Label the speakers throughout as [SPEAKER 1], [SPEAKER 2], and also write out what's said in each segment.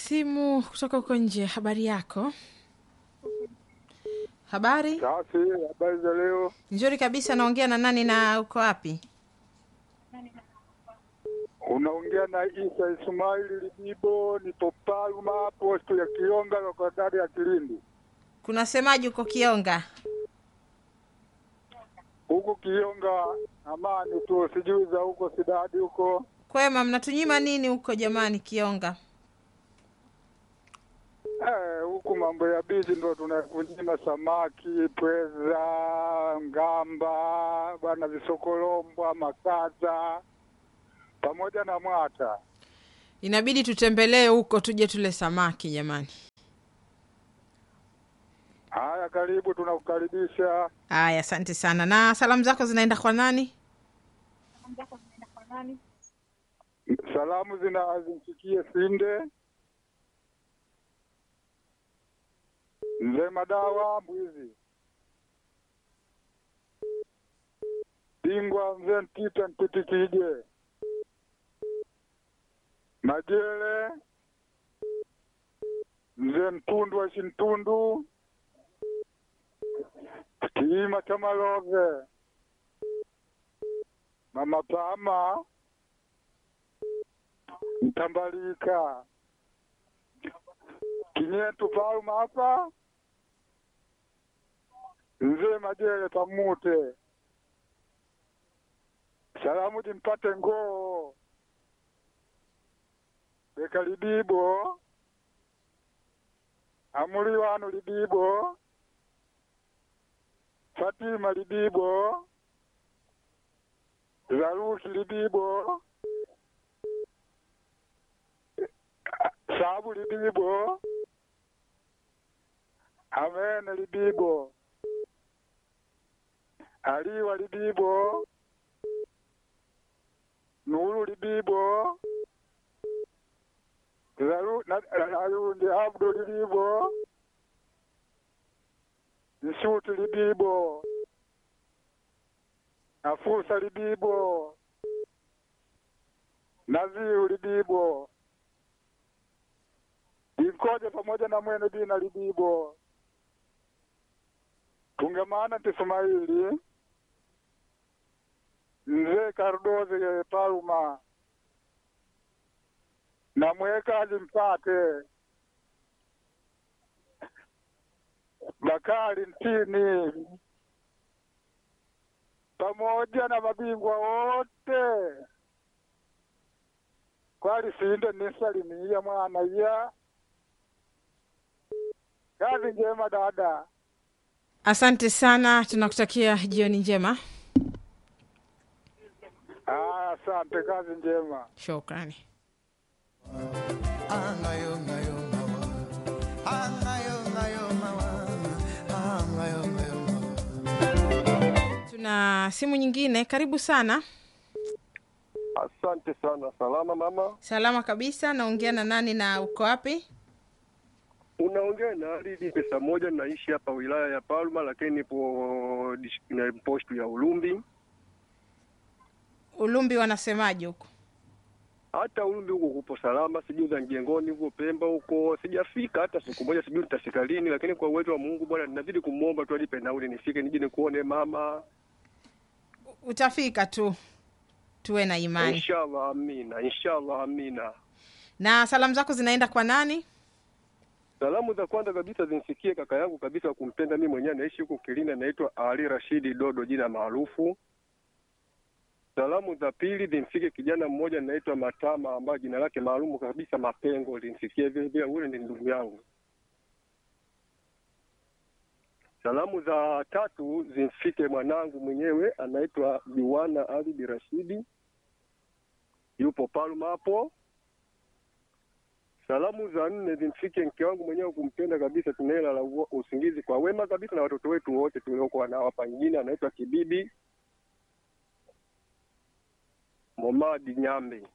[SPEAKER 1] simu kutoka huko nje. Habari yako? Habari
[SPEAKER 2] Safi, habari za leo?
[SPEAKER 1] nzuri kabisa. Naongea na nani na uko wapi?
[SPEAKER 2] Unaongea na Isa Ismaili Libibo, nipo Palma, posto ya Kionga, lokodari ya Kilindi.
[SPEAKER 1] Kuna semaji uko Kionga?
[SPEAKER 2] Huku Kionga amani tu, sijui za huko Sidadi huko.
[SPEAKER 1] Kwema, mnatunyima nini huko jamani Kionga?
[SPEAKER 2] Eh, huku mambo ya bizi ndo tunakunyima samaki, pweza, ngamba, bwana visokolombwa, makaza pamoja na mwata.
[SPEAKER 1] Inabidi tutembelee huko tuje tule samaki jamani.
[SPEAKER 2] Haya, karibu, tunakukaribisha.
[SPEAKER 1] Haya, asante sana. Na salamu zako zinaenda kwa nani?
[SPEAKER 2] Salamu zina zimfikie Sinde Mzee Madawa Mbwizi Bingwa Mzee Ntita Ntitikije Majele Mzee Mtundu wa Shintundu Kiima cha Malove Mama Pama Mtambalika Kinyetu Palma hapa Mzee Majele Pamute salamu jimpate ngoo Beka Libibo Amuli wanu Libibo Fatima Libibo Zaruki Libibo Sabu Libibo Amene Libibo Aliwa Libibo Nuru Libibo Zaru na Ayundi Abdu Libibo Nsuti Libibo Afusa Libibo Naziu Libibo Inkoje pamoja na mwene dina Libibo tungemana Tismaili Mzee Kardozi Palma na mwekazi mpate Bakari Ntini pamoja na mabingwa wote kwali sinde nisalimia mwana ya kazi njema dada.
[SPEAKER 1] Asante sana, tunakutakia jioni njema.
[SPEAKER 2] Ah, asante, kazi njema.
[SPEAKER 1] Shukrani.
[SPEAKER 3] Angayo ngayo mawa. Angayo ngayo mawa. Angayo ngayo mawa.
[SPEAKER 1] Tuna simu nyingine. Karibu sana.
[SPEAKER 4] Asante sana. Salama mama,
[SPEAKER 1] Salama kabisa. Naongea na nani na uko wapi?
[SPEAKER 4] unaongea na Alidi pesa moja. Naishi hapa wilaya ya Palma, lakini nipo dish- na postu ya Ulumbi.
[SPEAKER 1] Ulumbi wanasemaje huko?
[SPEAKER 4] Hata Ulumbi huko kupo salama, sijui za Njengoni huko Pemba huko sijafika hata siku moja, sijui nitafika lini, lakini kwa uwezo wa Mungu Bwana ninazidi kumwomba tu anipe nauli nifike nije nikuone mama,
[SPEAKER 1] Utafika tu, tuwe na imani.
[SPEAKER 4] inshallah. Amina, inshallah, amina.
[SPEAKER 1] Na salamu zako zinaenda kwa nani?
[SPEAKER 4] Salamu za kwanza kabisa zimfikie kaka yangu kabisa wa kumpenda mimi mwenyewe, anaishi huko Kilindi, anaitwa Ali Rashidi Dodo, jina maarufu. Salamu za pili zimfike kijana mmoja anaitwa Matama, ambaye jina lake maalumu kabisa Mapengo, limfikie vile vile, ule ni ndugu yangu. Salamu za tatu zimfike mwanangu mwenyewe anaitwa Juwana Ali Rashidi, yupo Palma hapo. Salamu za nne zimfike mke wangu mwenyewe kumpenda kabisa, tunaelala uo- usingizi kwa wema kabisa, na watoto wetu wote tuliokuwa nao hapa. Nyingine anaitwa Kibibi Momadi Nyambe.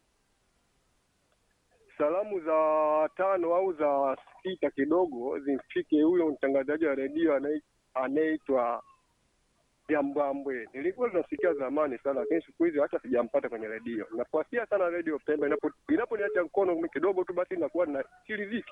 [SPEAKER 4] Salamu za tano au za sita kidogo zimfike huyo mtangazaji wa redio anaye- anayeitwa ya Mbwambwe. Nilikuwa nasikia zamani sana, lakini siku hizi hata sijampata kwenye redio. Nafuatia sana redio Pemba, inapo inaponiacha mkono kidogo tu, basi nakuwa na siridhiki.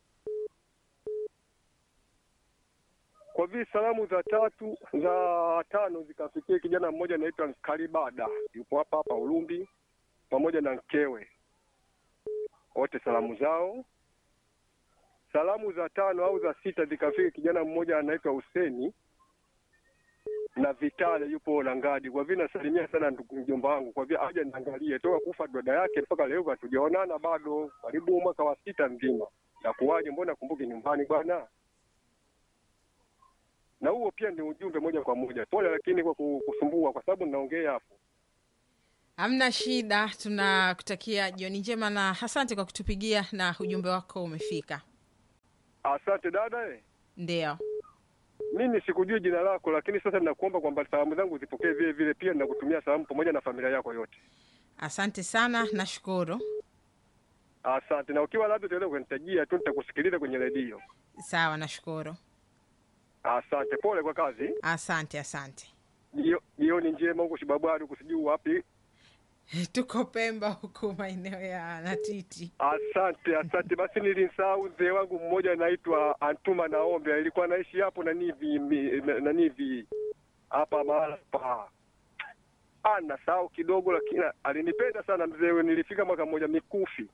[SPEAKER 4] Kwa vile salamu za tatu za tano zikafikia kijana mmoja anaitwa Kalibada, yupo hapa hapa Ulumbi, pamoja na mkewe, wote salamu zao. Salamu za tano au za sita zikafika kijana mmoja anaitwa Huseni na Vitale yupo Langadi. Kwa vile nasalimia sana ndugu mjomba wangu, kwa vile aje niangalie toka kufa dada yake mpaka leo hatujaonana bado, karibu mwaka wa sita mzima. Na kuwaje, mbona kumbuki nyumbani bwana? Na huo pia ni ujumbe moja kwa moja. Pole lakini kwa ku- kusumbua, kwa sababu ninaongea hapo.
[SPEAKER 1] Hamna shida, tunakutakia jioni njema na asante kwa kutupigia na ujumbe wako umefika.
[SPEAKER 4] Asante dada. Eh.
[SPEAKER 1] Ndio,
[SPEAKER 4] Mimi sikujui jina lako, lakini sasa ninakuomba kwamba salamu zangu zipokee vile vile, pia ninakutumia salamu pamoja na familia yako yote.
[SPEAKER 1] asante sana, nashukuru.
[SPEAKER 4] Asante, na ukiwa labda utaweza kunitajia tu, nitakusikiliza kwenye redio.
[SPEAKER 1] Sawa, nashukuru.
[SPEAKER 4] Asante, pole kwa kazi.
[SPEAKER 1] Asante, asante.
[SPEAKER 4] Jio- Jioni njema huko Shibabwari, huko sijui wapi.
[SPEAKER 1] Tuko Pemba huku maeneo ya Natiti.
[SPEAKER 4] Asante, asante. Basi nilimsahau mzee wangu mmoja anaitwa Antuma Naombe, alikuwa anaishi hapo nanivi mi- nanivi hapa mahala pa ana sahau kidogo, lakini alinipenda sana mzee huyo. Nilifika mwaka mmoja mikufi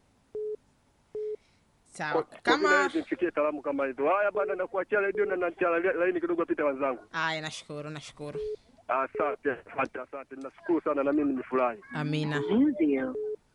[SPEAKER 1] Sawa,
[SPEAKER 4] Kwa- kwa vile
[SPEAKER 1] kama
[SPEAKER 4] hivi nifikie salamu kama hizo. Haya bana, nakuachia redio na naachia laini kidogo, apite wenzangu.
[SPEAKER 1] aya, nashukuru, nashukuru.
[SPEAKER 4] Asante, asante, asante. Nashukuru sana na mimi nimefurahi.
[SPEAKER 1] Amina.
[SPEAKER 5] Use you.